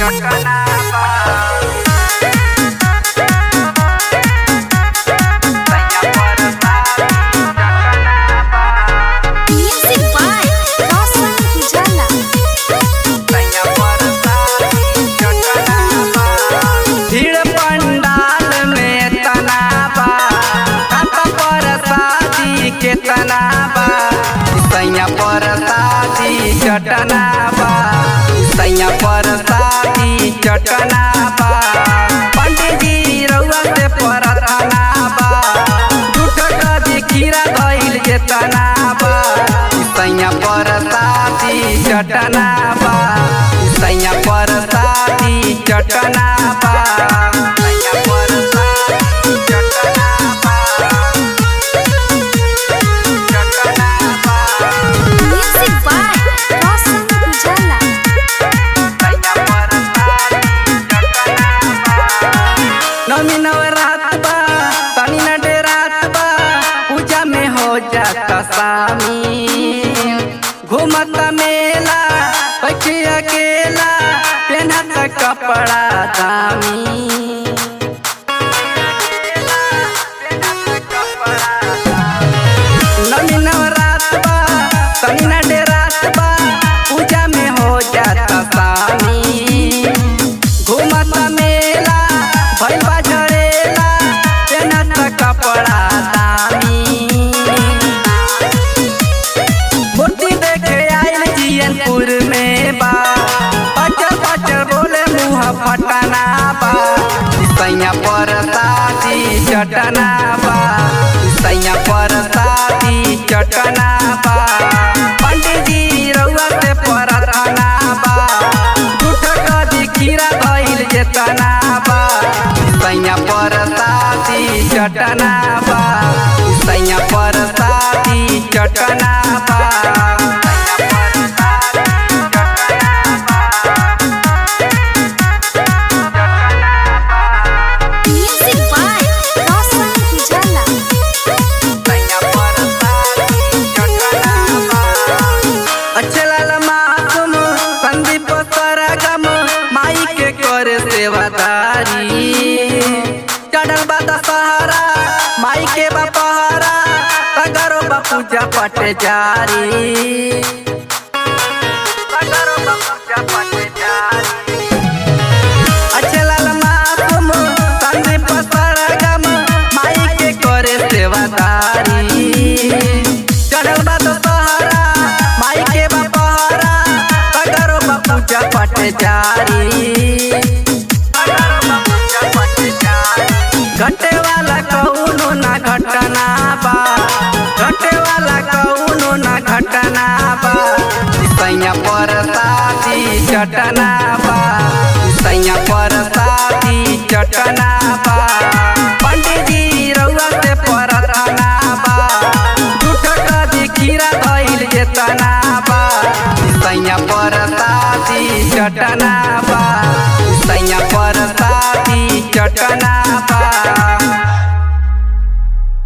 चटना बा सैया परसादी चटना बा Music by Roshan Pujala. सैया परसादी चटना बा भीड़ पंडाल में तना बा कत परसादी के तना बा सैया परसादी चटना बा सैया परसादी चटना बा पंडित जी रउआ से परतना बा झूठ कदी खीरा धइल जे तना बा सैया परसादी चटना बा सैया परसादी चटना बा सैया परसादी चटना बा चटना बा Music by Roshan Pujala. सैया परसादी चटना बा नमी नवरात बा तनी न डेरात बा पूजा में हो जाता शामिल घूमत मेला बैठे अकेला पहनत कपड़ा दामी नमी नवरात बा तनी न डेरात बा पूजा में हो जाता शामिल घूमत मेला भइल बा झड़ेला पेनत कपड़ा दामी मूर्ति देखे आइल जियनपुर में बा पचर पचर बोले मुँह फटना बा सैया परसादी चटना बा सैया परसादी चटना बा पंडित जी रउआ से परतना बा झूठ कदी खीरा धइल जेतना बा सैया परसादी चटना बा सैया परसादी चटना बा सैया परसादी चटना बा Music by Roshan Pujala. सैया परसादी चटना बा अच्छे लाल मासूम संदीप सरगम माई के करे सेवादारी चढ़ल बा दशहरा माई के बा पहरा तगरो बा पूजा पट जारी तगरो बा पूजा पट जारी अच्छे लाल मासूम संदीप सरगम माई के करे सेवादारी चढ़ल बा दशहरा माई के बा पहरा तगरो बा पूजा पट जारी तगरो बा पूजा पट जारी घटे वाला कौनो ना घटना बा घटे वाला कौनो ना घटना बा सैया परसादी चटना बा सैया परसादी चटना बा पंडित जी रउआ से परतना बा झूठ कदी खीरा धइल जेतना बा सैया परसादी चटना बा सैया परसादी चटना बा